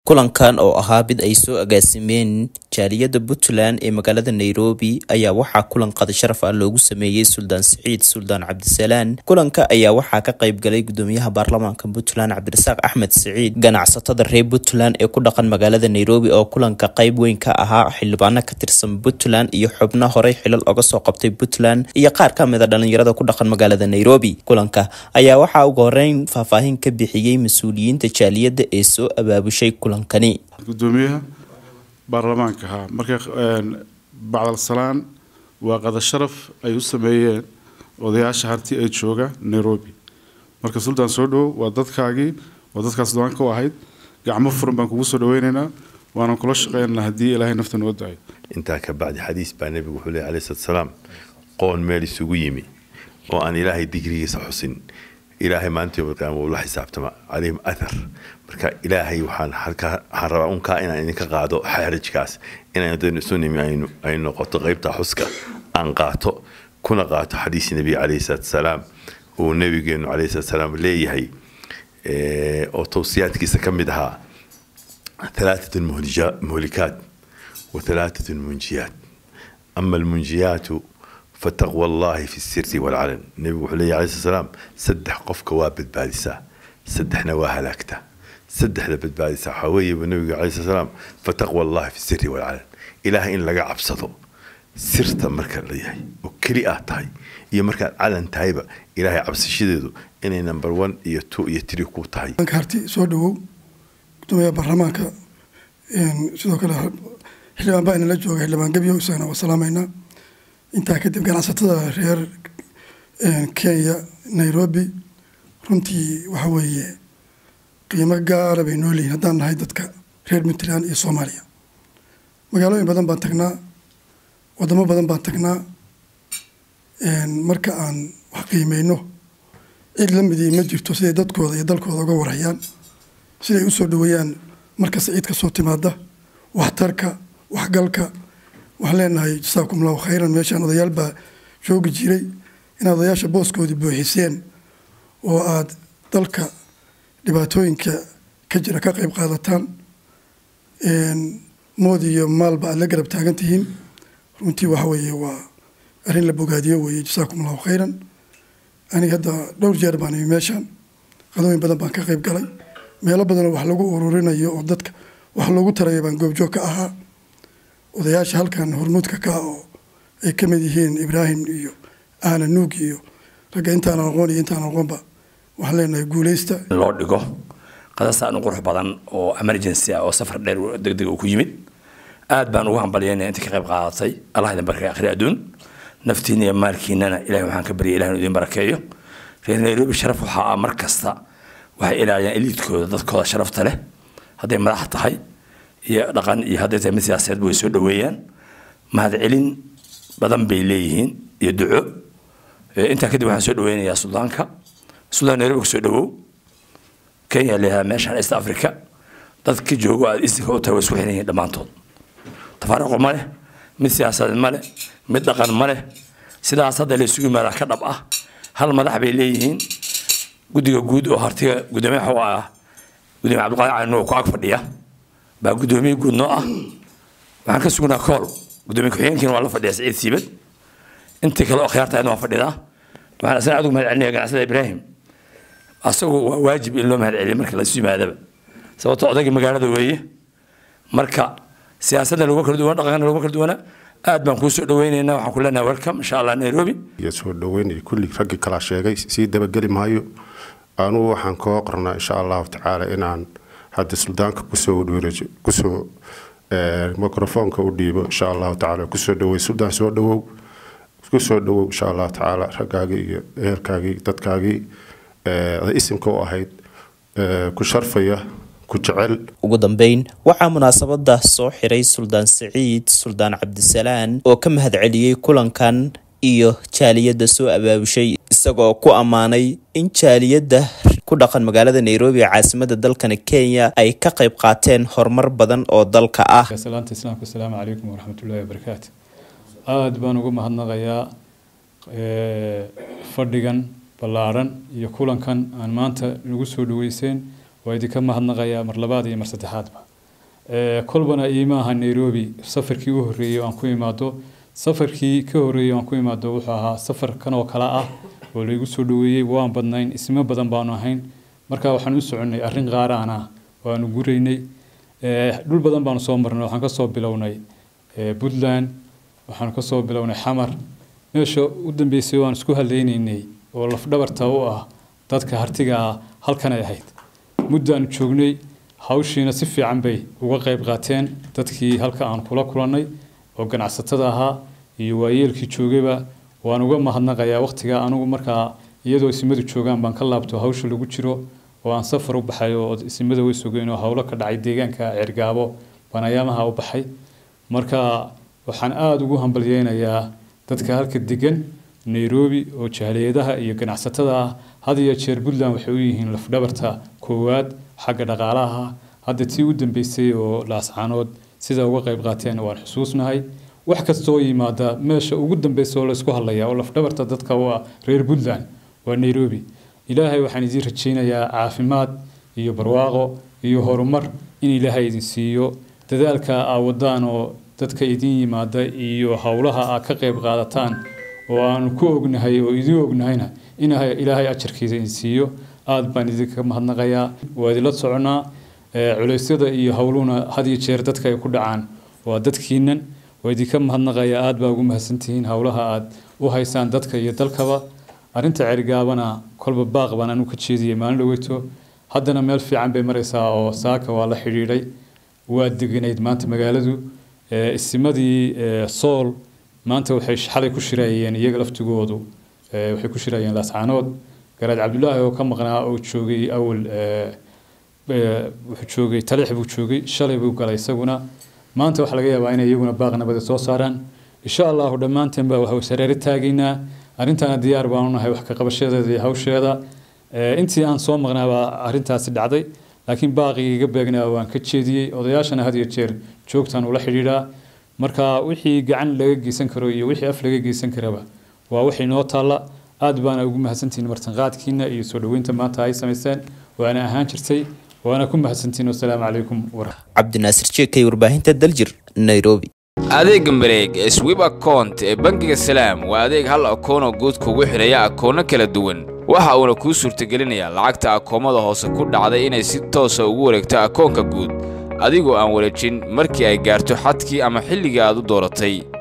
kulankan oo ahaa mid ay soo agaasimeen jaaliyadda puntland ee magaalada nairobi ayaa waxaa kulan qada sharaf ah loogu sameeyey suldaan siciid suldaan cabdisalaan kulanka ayaa waxaa ka qayb galay gudoomiyaha baarlamaanka puntland cabdirasaaq axmed siciid ganacsatada reer puntland ee ku dhaqan magaalada nairobi oo kulanka qayb weyn ka ahaa xildhibaano ka tirsan puntland iyo xubno horey xilal oga soo qabtay puntland iyo qaar ka mid a dhalinyarada ku dhaqan magaalada nairobi kulanka ayaa waxaa ugu horeyn faahfaahin ka bixiyey mas-uuliyiinta jaaliyadda ee soo abaabushay kulankani gudoomiyaha baarlamaanka ha marka bacdal salaan waa qada sharaf ay u sameeyeen odayaasha harti ee jooga nairobi marka sultaan soo dhowow waa dadkaagii waa dadkaas doanka u ahayd gacmo furan baan kugu soo dhaweynaynaa waanan kula shaqeynana haddii ilaahay nafta noo dayo intaa ka bacdi xadiis baa nebigu wuxuu leey alayhi salatu salaam qoon meel isugu yimi oo aan ilaahay digrigiisa xusin ilaahay maalinta yowm alqiyaama uu la xisaabtama calayhim athar marka ilaahay waxaan halkaa waxaan rabaa unkaa inaan idinka qaado xaarajkaas inaan daynu isu nimi aynu ay noqoto qaybta xuska aan qaato kuna qaato xadiis nebi calayhi salatu salaam uu nebigeenu calayhi salatu salaam leeyahay oo towsiyaadkiisa ka mid ahaa ثلاثة مهلكات وثلاثة منجيات أما المنجيات فتقوى الله في السر والعلن النبي عليه عليه الصلاة والسلام سدح قف كواب بادسة سدح نواها لكته سدح لبد بادسة حوي والنبي عليه الصلاة والسلام فتقوى الله في السر والعلن إله إن لقى عبسطه سرت مركا ليهي وكلي آتاي iyo markaad calan tahayba ilaahay cabsashadeedu inay number one iyo two iyo three ku tahay harti soo dhawow gudoomiyaha baarlamaanka sidoo kale xildhibaan baa inala jooga xildhibaan gebyo isagana waa salaameynaa intaa kadib ganacsatada reer kenya nairobi runtii waxa weeye qiimo gaara bay noo leeyihin haddaan nahay dadka reer puntland iyo soomaaliya magaalooyin badan baan tagnaa wadamo badan baan tagnaa marka aan wax qiimeyno cid la midii ma jirto siday dadkooda iyo dalkooda uga warhayaan siday usoo dhaweeyaan markasta ciid ka soo timaada waxtarka waxgalka waxaan leenahay jasaakum allahu khayran meeshaan odayaal baa joogi jiray inaad odayaasha booskoodii buuxiseen oo aad dalka dhibaatooyinka ka jira ka qayb qaadataan mood iyo maalba aad la garab taagan tihiin runtii waxa weeye waa arrin la bogaadiyo weeye jasaakum allahu khayran aniga hadda dhowr jeer baan imi meeshaan qadooyin badan baan ka qayb galay meelo badanoo wax lagu ururinayo oo dadka wax loogu tarayo baan goobjoog ka ahaa odayaasha halkan hormuudka ka ah oo ay ka mid yihiin ibraahim iyo aana nuug iyo ragga intaan aqoon iyo intaan aqoonba waxaan leenahay guuleysta loo dhigo qadasaan u qurux badan oo emergency ah oo safar dheer degdeg uu ku yimid aad baan ugu hambalyaynaya intii ka qayb qaadatay allah idin barkay akhri adduun naftiina iyo maalkiinana ilahay waxaan ka baryay ilahay inuu idin barakeeyo reer nairobi sharaf waxaa ah mar kasta waxay ilaaliyaan eliidkooda dadkooda sharafta leh hadday madax tahay iyo dhaqan iyo hadday tahay mid siyaasadeedba way soo dhaweeyaan mahadcelin badan bay leeyihiin iyo duco intaa kadib waxaan soo dhaweynayaa suldaanka suldaan nairobi kasoo dhawow kenya leeyahay meeshaan east africa dadka joogo aad istinka u tahay way isku xiran yihiin dhammaantood tafaariqo ma leh mid siyaasadeed ma leh mid dhaqan ma leh sidaas hadda la isugu yimaadaa ka dhab ah hal madax bay leeyihiin guddiga guud oo hartiga gudoomiyaha u ah gudoomiye cabdiqaadir cali nuur ku ag fadhiya baa gudoomiye guud noo ah waxaan ka sugnaa kool gudoomiye ku-xigeenkiina waa la fadhiya saciid siibad intii kale oo khiyaarta ayadna waa fadhidaa waxaan asna adigu mahad celinaya ganacsada ibraahim asagu waa waajib in loo mahad celiyo marka laisu yimaadaba sababto odaygii magaalada weeye marka siyaasadna laguma kala duwana dhaqankana laguma kala duwana aad baan kuu soo dhaweynaynaa waxaan ku leenahay welcome insha allah nairobi iyo soo dhaweynaya kulli raggii kalaa sheegay sii dabageli maayo anugu waxaan koo qornaa insha allahu tacaala inaan hadda suldaanka kusoo wadwereejo kusoo microfoonka u dhiibo insha allahu tacaala kusoo dhawey suldaan soo dhawow kusoo dhawow insha allahu tacaala raggaagii iyo ehelkaagii dadkaagii isimka u ahayd ku sharfaya ugu dambeyn waxaa munaasabada soo xiray suldaan siciid suldaan cabdisalaan oo ka mahad celiyey kulankan iyo jaaliyadda soo abaabushay isagoo ku ammaanay in jaaliyadda ku dhaqan magaalada nairobi ee caasimada dalkani kenya ay ka qayb qaateen horumar badan oo dalka ah salaanta islaamka asalaamu calaykum waraxmatullahi wabarakaatu aada baan ugu mahadnaqayaa fadhigan ballaaran iyo kulankan aan maanta nagu soo dhaweyseen waa idinka mahadnaqayaa mar labaad iyo mar saddexaadba kolbana iimaaha nairobi safarkii u horreeyey aan ku imaado safarkii ka horreeyey aan ku imaado wuxuu ahaa safar kan oo kale ah oo laygu soo dhaweeyey waan badnayn ismo badan baanu ahayn marka waxaan u soconnay arrin qaaraan ah oo aanu guraynay dhul badan baanu soo marnay waxaan ka soo bilownay puntland waxaan ka soo bilownay xamar meesha u dambeysay waan isku hadlaynaynay oo lafdhabarta u ah dadka hartiga ah halkan ay ahayd muddaanu joognay hawshiina si fiican bay uga qayb qaateen dadkii halka aan kula kulannay oo ganacsatada ahaa iyo waayeelkii joogayba waan uga mahadnaqayaa waqtiga anigu markaa iyadoo isimadu joogaan baan ka laabto hawsha lagu jiro oo aan safar u baxay oo isimada way sugeen oo howlo ka dhacay deegaanka cergaabo baan ayaamaha u baxay marka waxaan aada ugu hambalyeynayaa dadka halka degan nairobi oo jaaliyadaha iyo ganacsatada ah had iyo jeer puntland waxay u yihiin lafdhabarta koowaad xagga dhaqaalaha hadda tii u dambeysay oo laascaanood sida uga qayb qaateen waan xusuusnahay wax kastoo yimaada meesha ugu dambeysa oo laysku hadlaya oo lafdhabarta dadka u ah reer puntland waa nairobi ilaahay waxaan idiin rajaynayaa caafimaad iyo barwaaqo iyo horumar in ilaahay idin siiyo dadaalka aa wadaan oo dadka idin yimaada iyo howlaha aad ka qayb qaadataan oo aanu ku ognahay oo idin ognahayna in ilaahay ajarkiisa idin siiyo aada baan idinka mahadnaqayaa waa idinla soconaa culeysyada iyo howluhuna had iyo jeer dadka ay ku dhacaan waa dadkiinan waa idinka mahadnaqayaa aada baa ugu mahadsantihiin howlaha aada u haysaan dadka iyo dalkaba arrinta cergaabana kolba baaq baan anu ka jeediyey maalin dhaweyto haddana meel fiican bay maraysaa oo saaka waa la xidhiidhay waa deganayd maanta magaaladu isimadii sool maanta waxay xalay ku shirayeen iyaga laftigoodu waxay ku shirayeen laascaanood garaad cabdulaahi oo ka maqnaa oo joogay awal wuxuu joogay talix buu joogay shalay buu galay isaguna maanta waxaa laga yaabaa inay iyaguna baaq nabada soo saaraan insha allahu dhammaanteen baa waxu sareero taagaynaa arrintana diyaar baanu nahay wax ka qabashadeeda iyo hawsheeda intii aan soo maqnaabaa arrintaasi dhacday laakiin baaqii iga beegnaa waan ka jeediyey odayaashana had iyo jeer joogtaan ula xidhiidhaa marka wixii gacan laga geysan karo iyo wixii af laga geysan karaba waa waxay noo taalla aad baana ugu mahadsantihiin martanqaadkiina iyo soo dhoweynta maanta ay samayseen waana ahaan jirtay waana ku mahadsantihiin wasalaamu calaykum cabdinaasir jeekay warbaahinta daljir nairobi adeega mareeg ee swib account ee bangiga salaam waa adeeg hal akoonoo guud kugu xidhaya akoonno kala duwan waxa uuna kuu suurtagelinayaa lacagta akoomada hoose ku dhacday inay si toosa ugu wareegto akoonka guud adigoo aan wareejin markii ay gaarto xadkii ama xilligii aad u dooratay